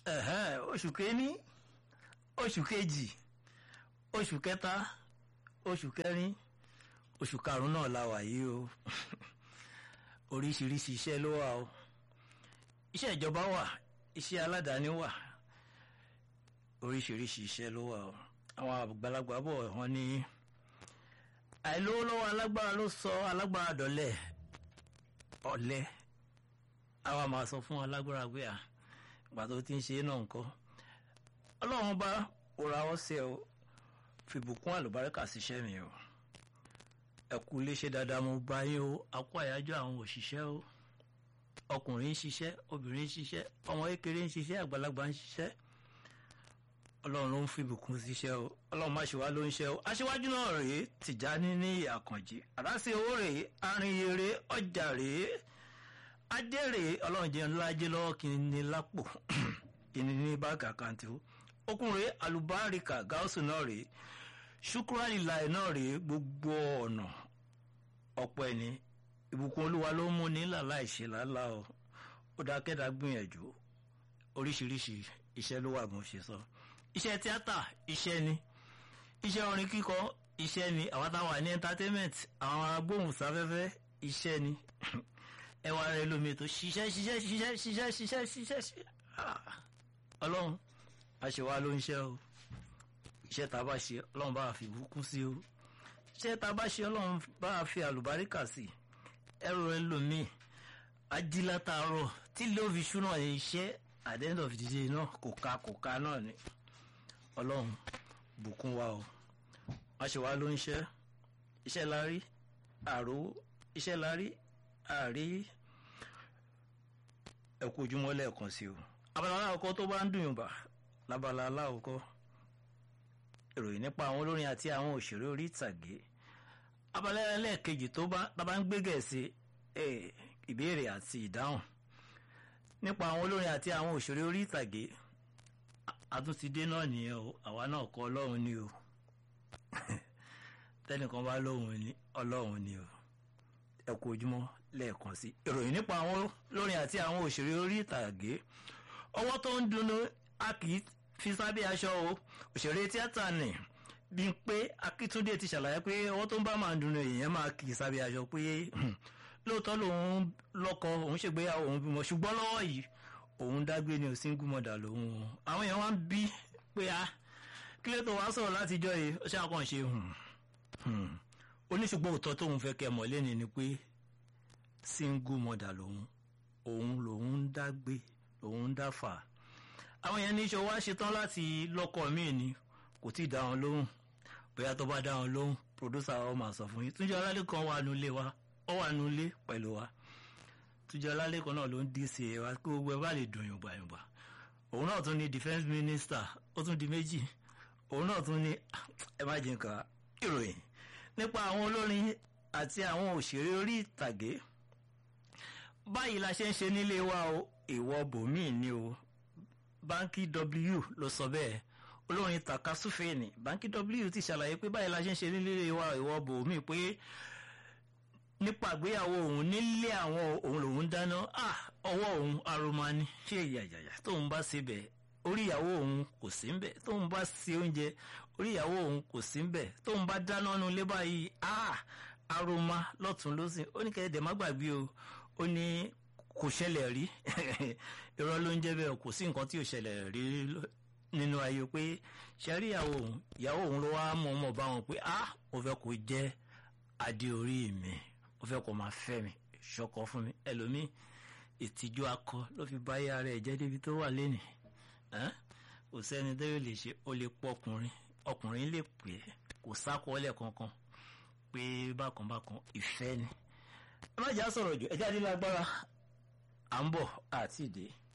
ẹ̀hẹ́n, oṣù kéní oṣù kejì oṣù kẹta oṣù kẹrin oṣù karùn-ún náà la wà yìí o oríṣiríṣi iṣẹ́ ló wà o iṣẹ́ ìjọba wà iṣẹ́ aládàáni wà oríṣiríṣi iṣẹ́ ló wà o àwọn àgbàlagbà bọ̀ wọ́n ní àìlówó lọ́wọ́ alágbára ló sọ alágbára dọ̀lẹ́ ọ̀lẹ àwa máa sọ fún alágbára pé à ìgbà tó ti ń ṣe é náà nǹkan ọlọ́run bá òra ọ̀sẹ̀ o fìbùkún àlùbáríkà síṣẹ́ mi o ẹ kú iléeṣẹ́ dáadáa mo bá yín o a kú àyájọ́ àwọn òṣìṣẹ́ o ọkùnrin ń ṣiṣẹ́ obìnrin ń ṣiṣẹ́ ọmọ kékeré ń ṣiṣẹ́ àgbàlagbà ń ṣiṣẹ́ ọlọ́run ló ń fìbùkún síṣẹ́ o ọlọ́run má ṣe wá ló ń ṣe o aṣíwájú náà rèé tìjáni ní àkànjì àdásí owó rèé arìnyèrè ọjà rèé adé rèé ọlọ́run jẹun ńlá jẹ́ lọ́wọ́ kí n ní lápò ìní ní báàgì àkáǹtì o ọkùnrin alùbáríkà gáúsù náà rèé ṣùkúrálì láì náà rèé gbogbo ọ̀nà ọ̀pọ̀ ẹni ìbùkún olúwa ló mú ní làlá ìṣe làálàá o ó dákẹ́dá gbìyànjú oríṣiríṣi iṣẹ́ ló wà bó ṣe sọ iṣẹ́ tíátà iṣẹ́ ni iṣẹ́ orin kíkọ iṣẹ́ ni àwọn táwọn ní entertainment àwọn agbóhùnsáfẹ́fẹ́ iṣẹ́ ni ẹwà rẹ lómi tó ṣiṣẹ́ ṣiṣẹ́ ṣiṣẹ́ ṣiṣẹ́ ṣiṣẹ́ ṣiṣẹ́ ṣiṣẹ́ ọlọ́run àṣewá ló ń ṣe o iṣẹ́ tá a bá ṣe ọlọ́run bá fi bùkún sí o iṣẹ́ tá a bá ṣe ọlọ́run bá fi àlùbáríkà sí ẹrù rẹ lómi ajílátàárọ̀ tí ló fi ṣúná iṣẹ́ at the end of the day náà kò ká kò ká náà ni ọlọ́run bùkún wa o àṣewá ló ń ṣe iṣẹ́ la rí àrò iṣẹ́ la rí àrí ẹ̀kú ojúmọ́ lẹ́ẹ̀kan sí o abala aláwọ̀kọ́ tó bá ń dùn yùnbà lábala aláwọ̀kọ́ ìròyìn nípa àwọn olórin àti àwọn òṣèré orí ìtàgé abala ẹlẹ́ẹ̀kejì tó bá tábà ń gbé gẹ̀ẹ́sì ìbéèrè àti ìdáhùn nípa àwọn olórin àti àwọn òṣèré orí ìtàgé àtúntìdé náà nìyẹn o àwa náà kọ́ ọlọ́run ni o tẹ́nìkan bá lóhùn ní ọlọ́run ni o ẹ kú ojúmọ́ lẹ́ẹ̀kan sí ìròyìn nípa àwọn olórin àti àwọn òṣèré orí ìtàgé ọwọ́ tó ń dùnnú a kì í fi sábẹ́ aṣọ o òṣèré tíátà nì bí pé akíntúndé ti ṣàlàyé pé ọwọ́ tó ń bá máa dùnnú èèyàn máa kì í sábẹ́ aṣọ pé lóòótọ́ lòun lọ́kọ òun ṣègbéyàwó òun bímọ ṣùgbọ́n lọ́wọ́ yìí òun dágbé ni ò single mother lòun o àwọn èèyàn wá ń bí pé a kí ló tó wá sọ̀rọ̀ látijọ́ yìí ó ṣàkànṣe oníṣùgbọ́n òótọ́ tóun fẹ́ kẹ́ mọ̀ lẹ́ni ni pé single mother lòun òun lòun ń dágbé lòun ń dáfà àwọn yẹn ní iṣẹ́ wa ṣetán láti lọ́kọ míì ni kò tí ì dá wọn lóhùn bóyá tó bá dá wọn lóhùn producer wa máa sọ fún yín túnjọ ọlálẹ́kan wà nulẹ̀ wa ó wà nulẹ̀ pẹ̀lú wa túnjọ ọlálẹ́kan náà ló ń dí sí ẹ wa kí gbogbo ẹ bá lè dùn yùngbà yùngbà òun náà tún ní defence minister ó tún di méjì òun náà tún ní ẹ má jẹ́ nǹkan ìròyìn nípa àwọn olórin àti àwọn òṣèré orí ìtàgé báyìí la ṣe ń ṣe nílé wa o ìwọ bòmíì ni o báńkì w ló sọ bẹ́ẹ̀ olórin takasúfèènì báńkì w ti ṣàlàyé pé báyìí la ṣe ń ṣe nílé wa ìwọ bòmíì pé nípa àgbéyàwó òun nílé àwọn òun lòun dáná ọwọ́ òun aroma ni ṣé ìyàyàyà tóun bá ṣe bẹ́ẹ̀ orí ìyàwó òun kò sí ń bẹ̀ tóun bá ṣe oúnjẹ orí ìyàwó òun kò sí ń bẹ̀ tóun bá dáná nu ilé báyìí aroma lọ́tún lọ́sìn ó ní kẹ́ẹ̀dẹ̀ má gbàgbé o ó ní kò ṣẹlẹ̀ rí irọ́ ló ń jẹ́ bẹ́ẹ̀ kò sí nǹkan tí ò ṣẹlẹ̀ rí nínú ayé pé ṣẹ́rí ìyàwó òun ìyàwó òun ló wá mọ̀ ọmọ bá wọn pé ah mo fẹ́ kó jẹ́ adé orí mi mo fẹ́ kó máa fẹ́ mi ṣọkọ fún mi ẹlòmíì ìtìjú akọ ló fi bá yára ẹ̀ jẹ́ débi tó wà lénìí kò sẹ́ni tó lè ṣe ó lè pọ̀ ọkùnrin ọkùnrin lè pè é kò sákọọ́lẹ̀ kankan pé bákan bákan ìfẹ́ ni ẹ má jà sọ̀rọ̀ jù ẹ jáde lágbára à ń bọ̀ àti ìdè.